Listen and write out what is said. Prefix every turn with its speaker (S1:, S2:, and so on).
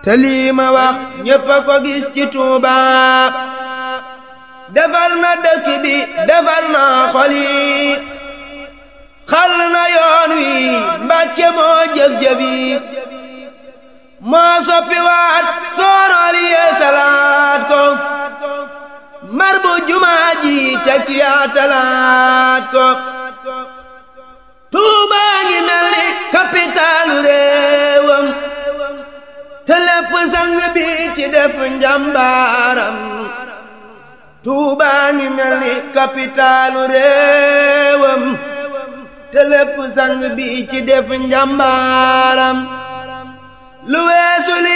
S1: te lii ma wax ñépp a ko gis ci Tuuba defar na dëkk bi defar na xol yi xal na yoon wi Mbàkke moo jëf-jëf yi moo soppi waat soorool yee salaat ko mar bu jumaa ji teg yaa talaat ko Tuuba ngi mel ni kapitaalu réewam te lépp sang bi ci def njàmbaaram Tuuba ngi mel ni kapitaalu réewam te lépp sang bi ci def njàmbaaram lu weesu li